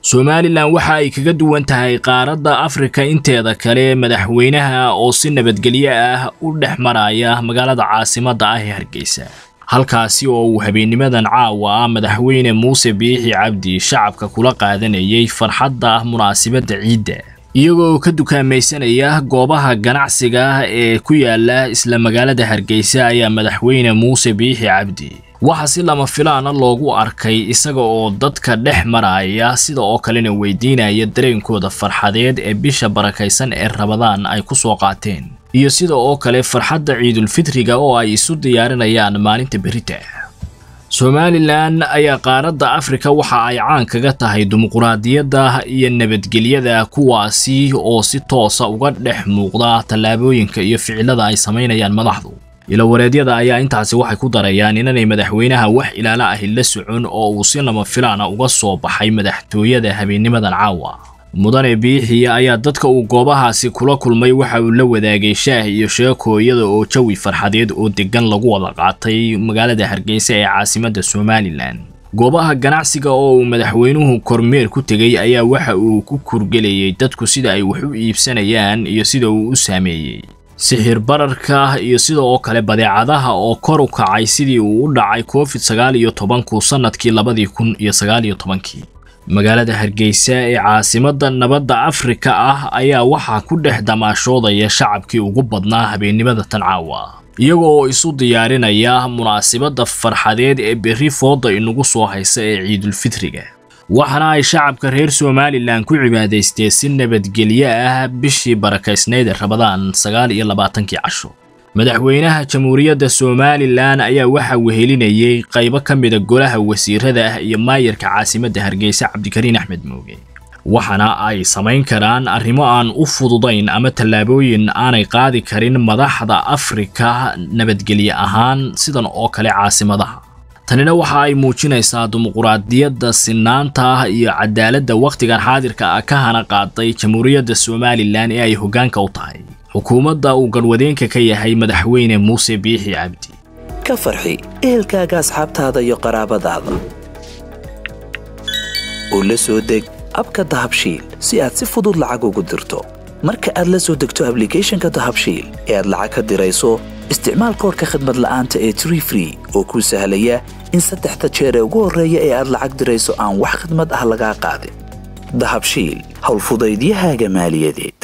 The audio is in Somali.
somalilan waxa ay kaga duwan tahay qaaradda afrika inteeda kale madaxweynaha oo si nabadgelyo ah u dhex maraya magaalada caasimadda ah ee hargeysa halkaasi oo uu habeennimadan caawa ah madaxweyne muuse biixi cabdi shacabka kula qaadanayay farxadda munaasibadda ciidda iyagoo ka dukaamaysanaya goobaha ganacsiga ee ku yaala isla magaalada hargeysa ayaa madaxweyne muuse biixi cabdi waxaa si lama filaana loogu arkay isaga oo dadka dhex maraya sida oo kalena weydiinaya dareenkooda farxadeed ee bisha barakaysan ee rabadaan ay ku soo qaateen iyo sida oo kale farxadda ciidulfitriga oo ay isu diyaarinayaan maalinta berita somalilan ayaa qaaradda afrika waxa ay caan kaga tahay dimuquraadiyadda iyo nabadgelyada kuwaasi oo si toosa uga dhex muuqda tallaabooyinka iyo ficilada ay samaynayaan madaxdu ilawareedyada ayaa intaasi waxay ku darayaan inanay madaxweynaha wax ilaalo ahi la socon oo uu si lama filaana uga soo baxay madaxtooyada habeennimadan caawa mudane biixi ayaa dadka uu goobahaasi kula kulmay waxa uu la wadaagay shaah iyo sheekooyada oo jawi farxadeed oo deggan lagu wada qaatay magaalada hargeysa ee caasimadda somalilan goobaha ganacsiga oo uu madaxweynuhu kormeer ku tegey ayaa waxa uu ku kurgelayay dadku sida ay wax u iibsanayaan iyo sida uu u saameeyey sixir bararka iyo sida oo kale badeecadaha oo kor u kacay sidii uu u dhacay covid sagaal iyo tobanku sannadkii labadii kun iyo sagaal iyo tobankii magaalada hargeysa ee caasimadda nabadda afrika ah ayaa waxaa ku dhex damaashoodaya shacabkii ugu badnaa habeennimada tan caawa iyaga oo isu diyaarinaya munaasibadda farxadeed ee berri fooda inagu soo haysa ee ciidulfitriga waxaana ay shacabka reer somalilan ku cibaadaysteen si nabadgelyo ah bishii barakaysnayd ee rabadaan sagaal iyo labaatankii casho madaxweynaha jamhuuriyadda somalilan ayaa waxaa wehelinayay qaybo ka mida golaha wasiirada ah iyo maayarka caasimadda hargeysa cabdikariin axmed mooge waxaana ay samayn karaan arrimo aan u fududayn ama tallaabooyin aanay qaadi karin madaxda afrika nabadgelye ahaan sidan oo kale caasimadaha tanina waxa ay muujinaysaa dimuquraadiyadda sinaanta iyo cadaaladda wakhtigan xaadirka ah ka hana qaaday jamhuuriyadda somalilan ee ay hoggaanka u tahay xukuumadda uu garwadeenka ka yahay madaxweyne muuse biixi cabdi ka farxi ehelkaaga asxaabtaada iyo qaraabadaada oo la soo deg abka dahabshiil si aad si fudud lacag ugu dirto marka aad la soo degto ablicathonka dahabshiil ee aad lacag ka dirayso isticmaal koorka khadmad la'aanta ee tree free oo kuu sahlaya in saddexda jeer ee ugu horreeya ee aad lacag dirayso aan wax khadmad ah lagaa qaadin dahabshiil howlfudaydiyahaaga maaliyadeed